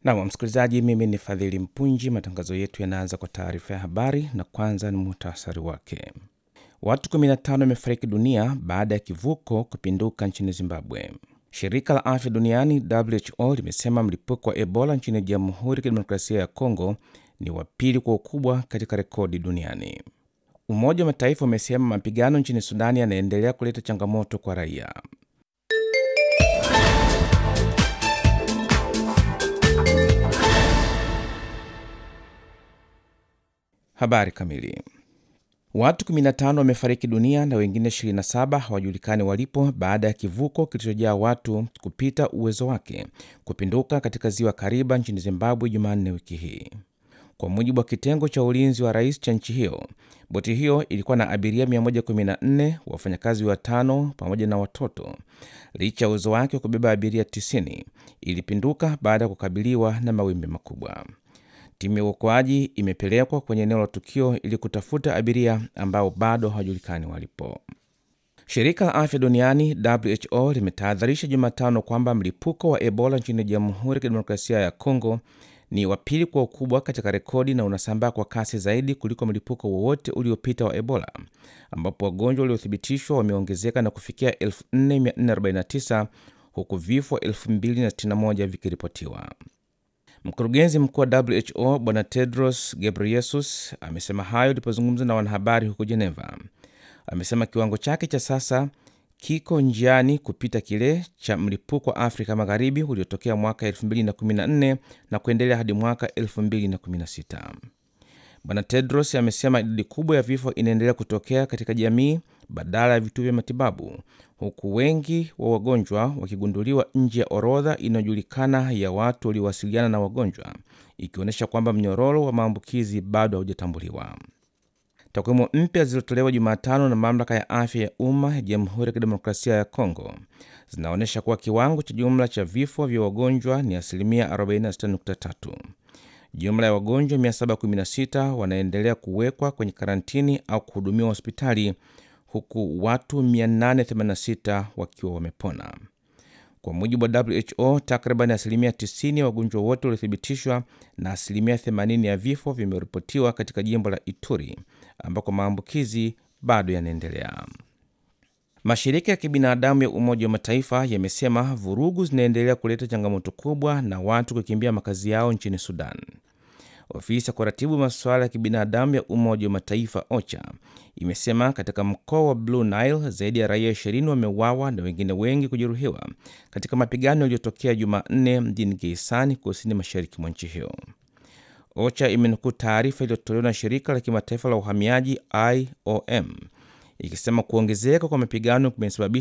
Nam msikilizaji, mimi ni Fadhili Mpunji. Matangazo yetu yanaanza kwa taarifa ya habari na kwanza ni muhtasari wake. Watu 15 wamefariki dunia baada ya kivuko kupinduka nchini Zimbabwe. Shirika la afya duniani WHO limesema mlipuko wa Ebola nchini Jamhuri ya Kidemokrasia ya Kongo ni wa pili kwa ukubwa katika rekodi duniani. Umoja wa Mataifa umesema mapigano nchini Sudani yanaendelea kuleta changamoto kwa raia. Habari kamili. Watu 15 wamefariki dunia na wengine 27 hawajulikani walipo baada ya kivuko kilichojaa watu kupita uwezo wake kupinduka katika ziwa Kariba nchini Zimbabwe Jumanne wiki hii. Kwa mujibu wa kitengo cha ulinzi wa rais cha nchi hiyo, boti hiyo ilikuwa na abiria 114, wafanyakazi watano pamoja na watoto. Licha ya uwezo wake wa kubeba abiria 90, ilipinduka baada ya kukabiliwa na mawimbi makubwa. Timu ya uokoaji imepelekwa kwenye eneo la tukio ili kutafuta abiria ambao bado hawajulikani walipo. Shirika la afya duniani WHO limetahadharisha Jumatano kwamba mlipuko wa Ebola nchini Jamhuri ya Kidemokrasia ya Kongo ni wa pili kwa ukubwa katika rekodi na unasambaa kwa kasi zaidi kuliko mlipuko wowote uliopita wa Ebola, ambapo wagonjwa waliothibitishwa wameongezeka na kufikia 4449 huku vifo 2061 vikiripotiwa. Mkurugenzi mkuu wa WHO Bwana Tedros Ghebreyesus amesema hayo alipozungumza na wanahabari huko Geneva. Amesema kiwango chake cha sasa kiko njiani kupita kile cha mlipuko wa Afrika Magharibi uliotokea mwaka 2014 na kuendelea hadi mwaka 2016. Bwana Tedros amesema idadi kubwa ya vifo inaendelea kutokea katika jamii badala ya vituo vya matibabu, huku wengi wa wagonjwa wakigunduliwa nje ya orodha inayojulikana ya watu waliowasiliana na wagonjwa, ikionyesha kwamba mnyororo wa maambukizi bado haujatambuliwa. Takwimu mpya zilizotolewa Jumatano na mamlaka ya afya ya umma ya Jamhuri ya Kidemokrasia ya Kongo zinaonyesha kuwa kiwango cha jumla cha vifo vya wagonjwa ni asilimia 46.3. Jumla ya wagonjwa 716 wanaendelea kuwekwa kwenye karantini au kuhudumiwa hospitali huku watu 886 wakiwa wamepona. Kwa mujibu wa WHO, takriban asilimia 90 ya wagonjwa wote waliothibitishwa na asilimia 80 ya vifo vimeripotiwa katika jimbo la Ituri ambako maambukizi bado yanaendelea. Mashirika ya kibinadamu ya Umoja wa Mataifa yamesema vurugu zinaendelea kuleta changamoto kubwa na watu kukimbia makazi yao nchini Sudan. Ofisi ya kuratibu masuala ya kibinadamu ya Umoja wa Mataifa OCHA imesema katika mkoa wa Blue Nile zaidi ya raia 20 wameuawa na wengine wengi kujeruhiwa katika mapigano yaliyotokea Jumanne mjini Geisani, kusini mashariki mwa nchi hiyo. OCHA imenukuu taarifa iliyotolewa na shirika la kimataifa la uhamiaji IOM ikisema kuongezeka kwa mapigano kumesababisha